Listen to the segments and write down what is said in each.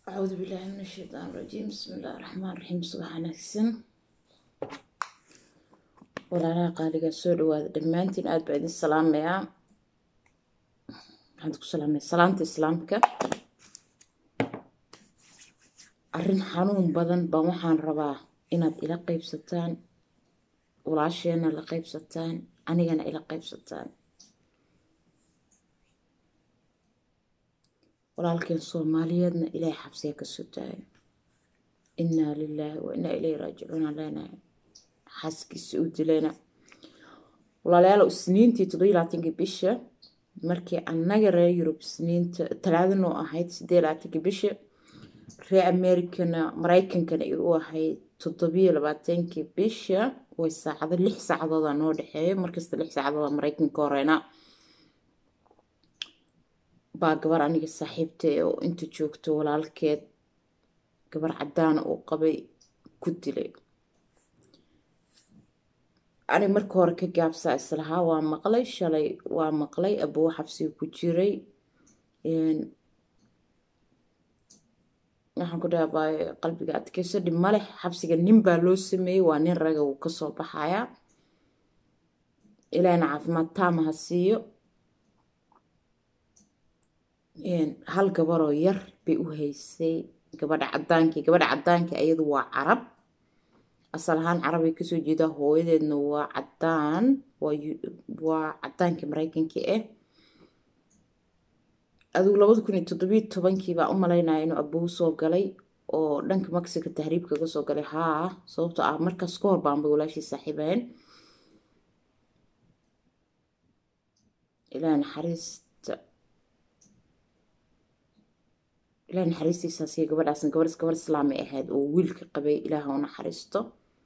acuudu billaahi min ashaytaan rajiim bismi illaahi raxmaan raxiim subax wanaagsan walaalaha qaaligaa soo dhawaada dhammaantiin aada baa idin salaamayaa waxaan ku salaamaya salaamta islaamka arrin xanuun badan baan waxaan rabaa inaad ila qeybsataan walaasheena la qeybsataan anigana ila qeybsataan walaalkeen soomaaliyeedna ilaahay xabsiga ka soo daayo innaa lilaahi wa innaa ilayhi raajicuun aan leenahay xaaskiisa u dilayna walaalayaal isniintii toddobiyi labaatankii bisha markii annaga reer yurub isniinta talaadano ahayd siddeed labaatankii bisha reer americana maraykankana ay u ahayd toddobiyo labaatankii bisha way saacado lix saacadooda noo dhexeeyo markasta lix saacadooda maraykanka horeyna baa gabar aniga saaxiibta oo inta joogto walaalkeed gabar cadaana uu qabay ku dilay ani marka hore ka gaabsaa islahaa waa maqlay shalay waa maqlay abuu xabsiga ku jiray waxaan ku dhaabay qalbiga adkeyso dhib male xabsiga nin baa loo sameeyey waa nin raga wuu kasoo baxayaa ilaahna caafimaad taama ha siiyo hal gabaroo yar bay u haysay gabadha cadaankii gabadha cadaankii ayadu waa carab asal ahaan carabay kasoo jeedaa hooyadeedna waa cadaan waa cadaankii maraykankii ah adigu labada kun iyo toddobiyi tobankii baa u malaynaya inuu abuu soo galay oo dhanka mexico tahriibka ka soo galay haa sababto ah markaas ka hor baanbay walaashii saaxiibeen ilaa naxariista ilaah naxariistiisaasiyo gabadhaasna gabar gabar islaamay ahayd oo wiilka qabay ilaaha u naxariisto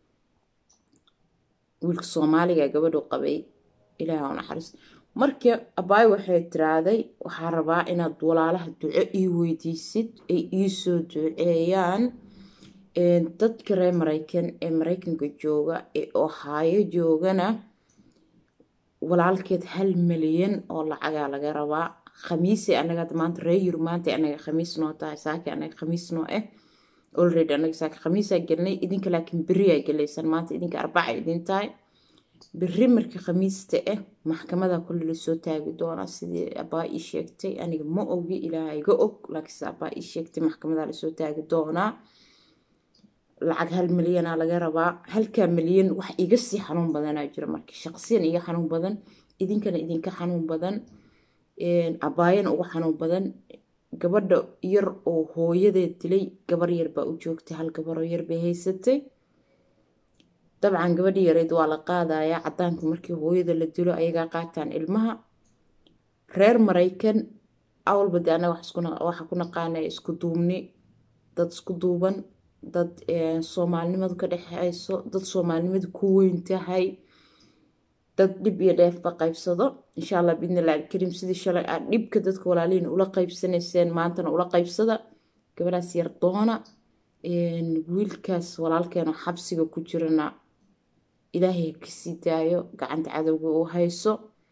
wiilka soomaaliga gabadhu qabay ilaaha u naxariisto marka abaay waxay tiraaday waxaa rabaa inaad walaalaha duco ii weydiisid ay iisoo duceeyaan dadka reer maraykan ee maraykanka jooga ee ohaayo joogana walaalkeed hal milyan oo lacagaa laga rabaa khamiisay anaga maanta reer yurub maanta anaga khamiis noo tahay saaki anaga khamiis noo ah already anaga saaki khamiisaa gelnay idinka laakiin beriyaa gelaysan maanta idinka arbaca idin tahay beri marka khamiista ah maxkamada kulli lasoo taagi doonaa sidii abaa ii sheegtay aniga ma ogi ilaaha iga og laakiinse abaa ii sheegtay maxkamada lasoo taagi doonaa lacag hal milyanaa laga rabaa halkaa milyan wax iga sii xanuun badanaa jira marka shaqsiyan iga xanuun badan idinkana idinka xanuun badan abaayana uga xanuun badan gabadha yar oo hooyadeed dilay gabar yar baa u joogtay hal gabaroo yar bay haysatay dabcan gabadhi yareyd waa la qaadayaa cadaanka markii hooyada la dilo ayagaa qaataan ilmaha reer maraykan awalba de anaga waxaa ku naqaanaya isku duubni dad isku duuban dad soomaalinimadu ka dhexeyso dad soomaalinimadu ku weyn tahay dad dhib iyo dheefba qaybsado insha allah biidnillahi alkariim sidii shalay aad dhibka dadka walaalihiin ula qaybsanayseen maantana ula qaybsada gabadhaas yar doona wiilkaas walaalkeena xabsiga ku jirana ilaahay kasii daayo gacanta cadowga uu hayso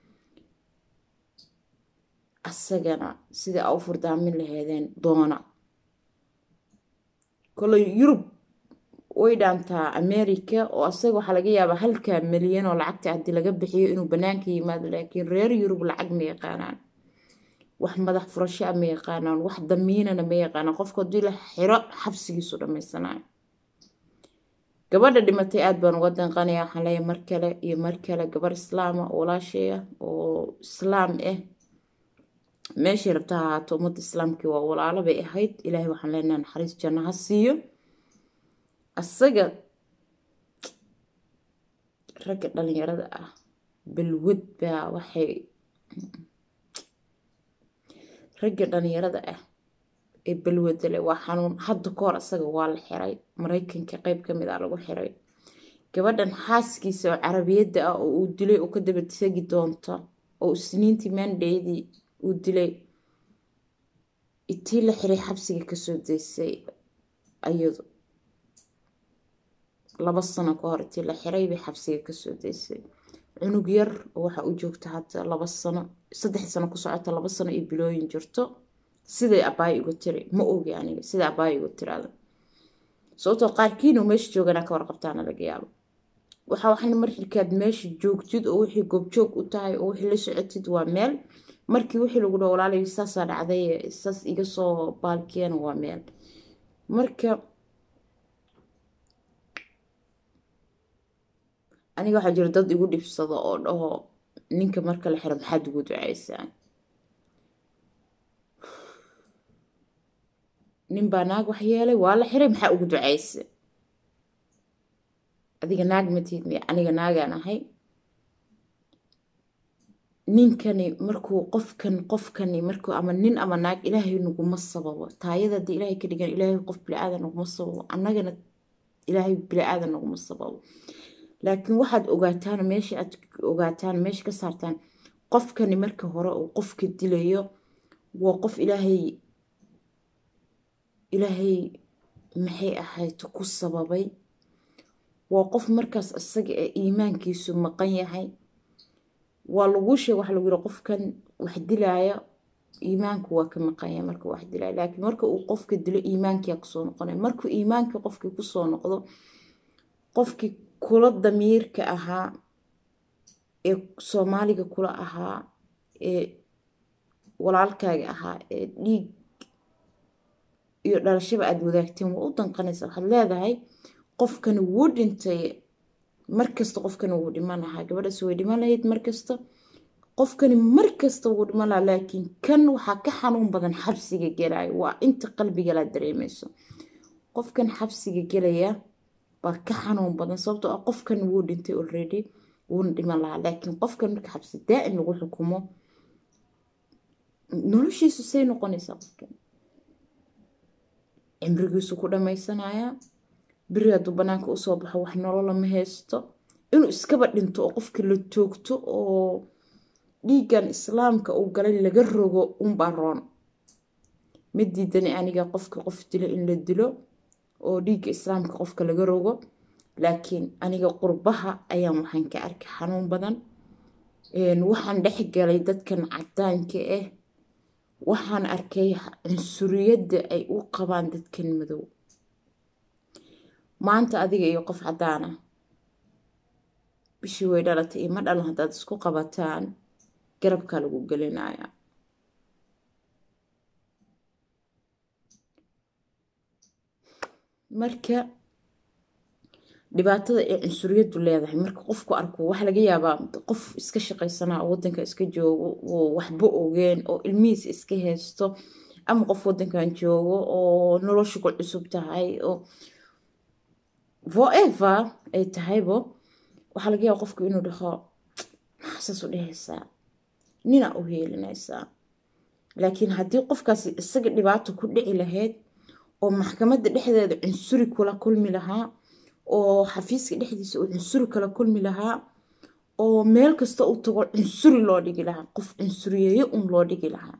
asagana sidai a u furdaamin laheedeen doona kole yurub way dhaantaa america oo asaga waxaa laga yaabaa halkaa milyan oo lacagta haddii laga bixiyo inuu banaanka yimaado laakiin reer yurub lacag ma yaqaanaan wax madax furashaa ma yaqaanaan wax damiinana ma yaqaanaan qofka haddii la xiro xabsigiisu dhammaysanayo gabadha dhimatay aada baan uga danqanaya waxaan leeyahay mar kale iyo mar kale gabar islaama walaashay ah oo islaam ah meeshay rabta ha ahaato ummadda islaamkii waa walaalo bay ahayd ilaahay waxaan leenaha naxariis janno ha siiyo asaga ragga dhalinyarada ah balwad baa waxay ragga dhalinyarada ah ee balwadale waa xanuun hadda ka hor asaga waa la xiray maraykanka qeyb ka mid ah lagu xiray gabadhan xaaskiisa oo carabiyadda ah oo uu dilay oo ka daba tegi doonta oo isniintii maandheydii uu dilay itii la xiray xabsiga kasoo daysay ayadu laba sano ka hor itii la xiray bay xabsiga kasoo daysay cunug yar oo waxa u joogta hadda laba sano saddex sano ku socota laba sano iyo bilooyin jirto siday abaay igu tiri ma ogi aniga siday abaay igu tiraada sababtoo qaarkiinoo meesha joogana ka warqabtaana laga yaabo waxa waxna markaad meesha joogtid oo wixii goobjoog u tahay oo wixii la socotid waa meel markii wixii lagu dhaho walaalayo saasaa dhacday saas iga soo baalkeena waa meel marka aniga waxaa jira dad igu dhibsado oo dhaho ninka marka la xiro maxaad ugu duceysaa nin baa naag wax yeelay waa la xiray maxaa ugu duceysa adiga naag matid miya aniga naagaan ahay ninkani markuu qofkan qofkani markuu ama nin ama naag ilaahay naguma sababo taayada haddii ilaahay ka dhigan ilaahay qof bili-aadan naguma sababo annagana ilaahay bili-aadan naguma sababo laakiin waxaad ogaataan meesha aad ogaataan meesha ka saartaan qofkani marka hore uu qofka dilayo waa qof ilaahay ilaahay maxay ahayd ku sababay waa qof markaas isaga ee iimaankiisu maqan yahay waa laguu sheega waxa lagu yiri qofkan wax dilaaya iimaanku waa ka maqan yahay marka wax dilaya laakiin marka uu qofka dilo iimaankiyaa kusoo noqonaya markuu iimaankii qofkii kusoo noqdo qofkii kula damiirka ahaa ee soomaaliga kula ahaa ee walaalkaaga ahaa ee dhiig iyo dhalashaba aada wadaagteen waa u danqanaysa waxaad leedahay qofkani wuu dhintay markasta qofkani wuu dhiman lahaa gabadhaas way dhiman lahayd markasta qofkani markasta wuu dhiman lahaa laakiin kan waxaa ka xanuun badan xabsiga gelaya waa inta qalbigala dareemayso qofkan xabsiga gelaya baa ka xanuun badan sababtoo ah qofkan wuu dhintay already wuuna dhiman lahaa laakiin qofkan marka xabsi daa-in lagu xukumo noloshiisu say noqonaysaa qofkan cimrigiisu ku dhammaysanayaa beri hadduu banaanka usoo baxo wax nolola ma haysto inuu iskaba dhinto oo qofkii la toogto oo dhiiggan islaamka uu galay laga rogo unbaa roon ma diidani aniga qofka qof dilo in la dilo oo dhiigga islaamka qofka laga rogo laakiin aniga qurbaha ayaan waxaan ka arkay xanuun badan waxaan dhex galay dadkan cadaanka ah waxaan arkay cunsuriyadda ay u qabaan dadkan madow maanta adiga iyo qof cadaan ah bishii way dhalatay iyo ma dhalan haddaad isku qabataan garabkaa lagu gelinaya marka dhibaatada ay cunsuriyaddu leedahay marka qofku arko waxaa laga yaabaa qof iska shaqaysanaa oo wadanka iska joogo oo waxba ogeen oo ilmihiis iska haysto ama qof wadankan joogo oo noloshu ku cusub tahay oo forever ay tahaybo waxaa laga yaaba qofku inuu dhaho maxaasaas u dhehaysaa nina u heelinaysaa laakiin haddii qofkaasi isaga dhibaato ku dhici lahayd oo maxkamadda dhexdeeda cunsuri kula kulmi lahaa oo xafiiska dhexdiisa uu cunsuri kala kulmi lahaa oo meel kasta u tago cunsuri loo dhigi lahaa qof cunsuriyeeyo un loo dhigi lahaa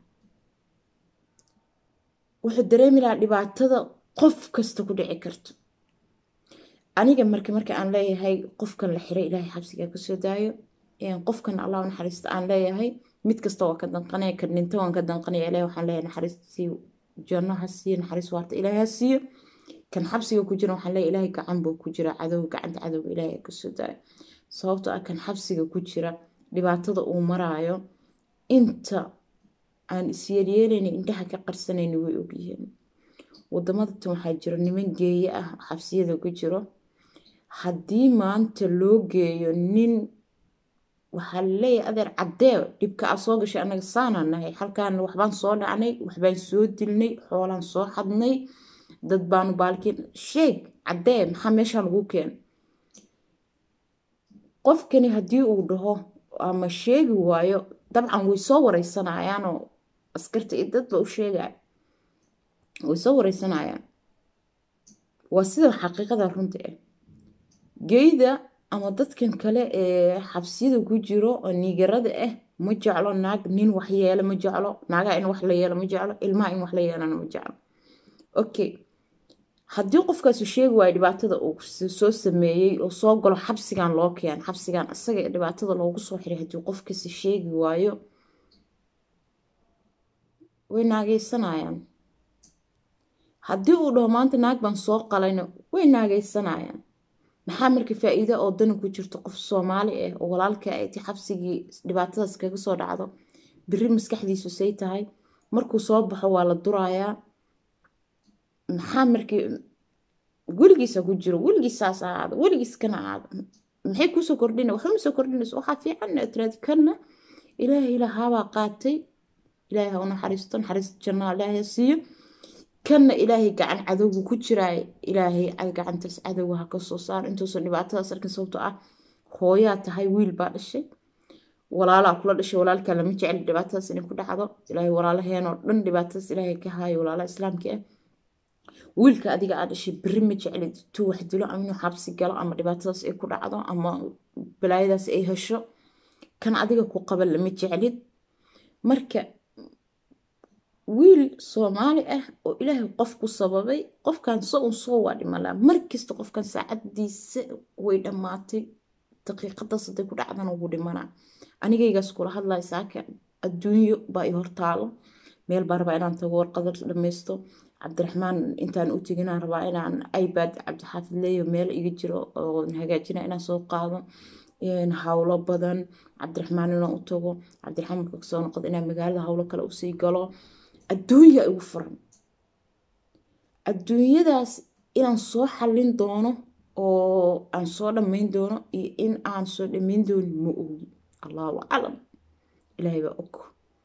wuxuu dareemi lahaa dhibaatada qof kasta ku dhici karto aniga marka marka aan leeyahay qofkan la xiray ilaahay xabsigaa kasoo daayo qofkan allah naxariista aan leeyahay mid kasta waa ka danqanaya ka dhinta waan ka danqanaya ilahay waxaan leeyahay naxariistii janno ha siiyo naxariis waarta ilaahay ha siiyo kan xabsiga ku jira waxaan leeyahay ilaahay gacan buu ku jira cadow gacanta cadowga ilaahay kasoo daayo sababtoo ah kan xabsiga ku jira dhibaatada uu maraayo inta aan isyeelyeelayna indhaha ka qarsanayna way ogyihiin waddamadatan waxaa jiro niman geeye ah xabsiyada ku jiro haddii maanta loo geeyo nin waxaa laleeyahay adeer caddee dhibka aa soo gashay annaga saanaan nahay halkaan waxbaan soo dhacnay waxbaan soo dilnay xoolaan soo xadnay dad baanu baalkiin sheeg caddee maxaa meeshaan lagu keen qofkani haddii uu dhaho ama sheegi waayo dabcan way soo wareysanayaanoo askarta iyo dadba u sheegaya way soo wareysanayaan waa sida xaqiiqada runta ah geyda ama dadkan kale ee xabsiyada ku jiro oo niigarada ah ma jeclo naag nin wax yeela ma jeclo naagaha in wax la yeelo ma jeclo ilmaha in wax la yeelana ma jeclo okay haddii qofkaasu sheegi waayo dhibaatada uu soo sameeyey oo soo galo xabsigan loo keen xabsigan isaga ee dhibaatada loogu soo xiray haddii qofkaasi sheegi waayo way naagaysanayaan haddii uu dhaho maanta naag baan soo qalayna way naagaysanayaan maxaa marka faa-iida oo dani ku jirto qof soomaali ah oo walaalka ay ti xabsigii dhibaatadaas kaga soo dhacdo biri maskaxdiisu say tahay markuu soo baxo waa la durayaa maxaa markii weligiisa ku jiro weligiisaas ahaado weligiis kana ahaado maxay kusoo kordhina waxba ma soo kordhinayso waxaa fiican tiraadi kana ilaahay lahaabaa qaatay ilaahay ha u naxariisto naxariista jannaa ilaahay siiyo kanna ilaahay gacan cadowgu ku jiraay ilaahay gacantaas cadowga ha ka soo saar intuusan dhibaatadaas arkin sababtoo ah hooyaa tahay wiil baa dhashay walaalaa kula dhashay walaalkaa lama jecel dhibaatadaas inay ku dhacdo ilaahay walaalaheenoo dhan dhibaatadaas ilaahay ka haayo walaalaha islaamka ah wiilka adiga aad dhashay beri ma jeclid intuu wax dilo ama inuu xabsi galo ama dhibaatadaas ay ku dhacdo ama balaayadaas ay hesho kan adiga ku qaba lama jeclid marka wiil soomaali ah oo ilaahay qof ku sababay qofkan so un soo waa dhimalaa markasta qofkan saacadiisa way dhammaatay daqiiqadaas haday ku dhacdana wuu dhimanaa anigaygaas kula hadlaya saaka adduunyo baa i hortaalo meel baa rabaa inaan tago warqada dhammaysto cabdiraxmaan intaan u teginaan rabaa inaan ibad cabdixaafid leeyo meel iga jiro oo hagaajina inaan soo qaado hawlo badan cabdiraxmaan inaan u tago cabdiraxmaan marka kasoo noqdo inaan magaalada hawlo kale usii galo adduunya igu furan adduunyadaas inaan soo xallin doono oo aan soo dhammayn doono iyo in aan soo dhammayn doonin ma ogi allahu aclam ilaahay baa og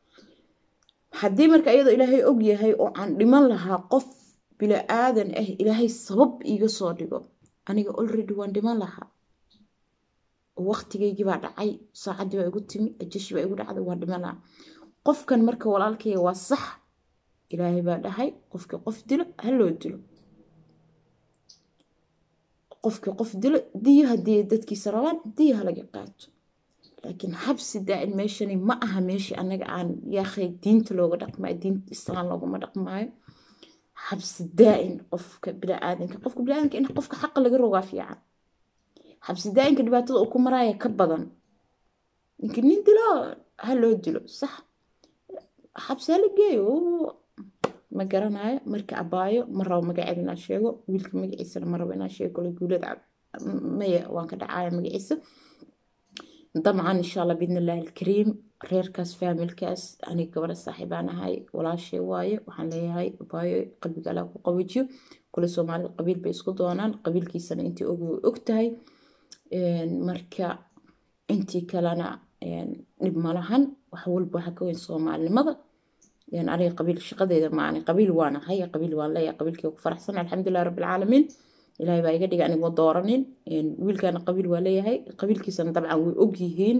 haddii marka iyadoo ilaahay og yahay oo aan dhiman lahaa qof bila aadan ah ilaahay sabab iiga soo dhigo aniga already waan dhiman lahaa oo waqtigaygii baa dhacay saacaddii baa igu timi ajashi baa igu dhacday waan dhiman lahaa qofkan marka walaalkayga waa sax ilaahay baa dhahay qofkii qof dilo ha loo dilo qofkii qof dilo diyo haddii dadkiisa rabaan diyo halaga qaato laakiin xabsi daa'in meeshani ma aha meeshii annaga aan yaakhay diinta looga dhaqmaayo diinta islaan looguma dhaqmaayo xabsi daa'in qofka biniaadanka qofka biniaadanka in qofka xaqa laga rogaa fiican xabsi daa'inka dhibaatada uu ku maraaya ka badan ninka nin dilo ha loo dilo sax xabsi hala geeyo ma garanayo marka abaayo ma rabo magaceeda inaan sheego wiilka magaciisana ma rabo inaan sheego kole guulada maya waan ka dhacaya magaciisa dabcan insha allah biidn illaahi alkariim reerkaas faamilkaas aniga gabadha saaxiibaan ahay walaashay waaye waxaan leeyahay abaayo qalbiga allah ku qawajiyo kule soomaalida qabiil bay isku doonaan qabiilkiisana intii og way og tahay marka intii kalena dhib malahan wax walba waxa ka weyn soomaalinimada aniga qabiil shaqadeeda maani qabiil waan ahay qabiil waan leeyahay qabiilkii ku faraxsan alxamdulilah rabbilcaalamiin ilaahay baa iga dhiga aniga ma dooranin wiilkana qabiil waa leeyahay qabiilkiisana dabcan way og yihiin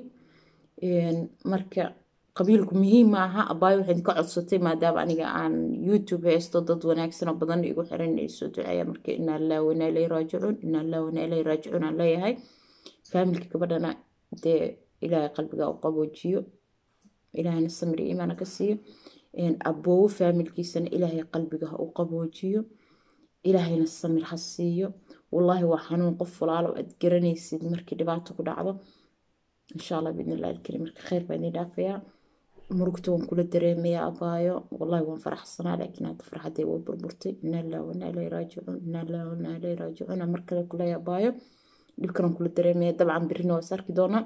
marka qabiilku muhiim ma aha abaayo waxay idinka codsatay maadaama aniga aan youtube haysto dad wanaagsanoo badan igu xiran ay soo duceeya marka inaa lillahi wa inaa ilayhi raajicuun inaa lillahi wa inaa ilayhi raajicuun aan leeyahay faamilka gabadhana dee ilaahay qalbiga u qaboojiyo ilaahayna samri iimaana ka siiyo aboowo faamilkiisana ilaahay qalbiga ha u qaboojiyo ilaahayna samir ha siiyo wallaahi waa xanuun qof walaalo aad garanaysid markii dhibaato ku dhacdo insha allah biidn illahi alkariim marka khayr baa idin dhaafayaa murugta waan kula dareemayaa abaayo wallahi waan faraxsanaa laakiin hadda farxaddee way burburtay inaa lillahi wa inaa ilayhi raajicuun inaa lillahi wa inaa ilayhi raajicuun mar kale kuleeya abaayo dhibkan waan kula dareemaya dabcan birina waa sarki doonaa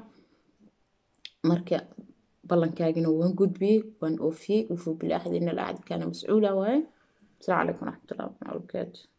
marka ballankaagina waan gudbiyey waan oofiyey wufuu bilaaxdi ina alacdi kaana mascuula waaye السلام عليكم ورحمة الله وبركاته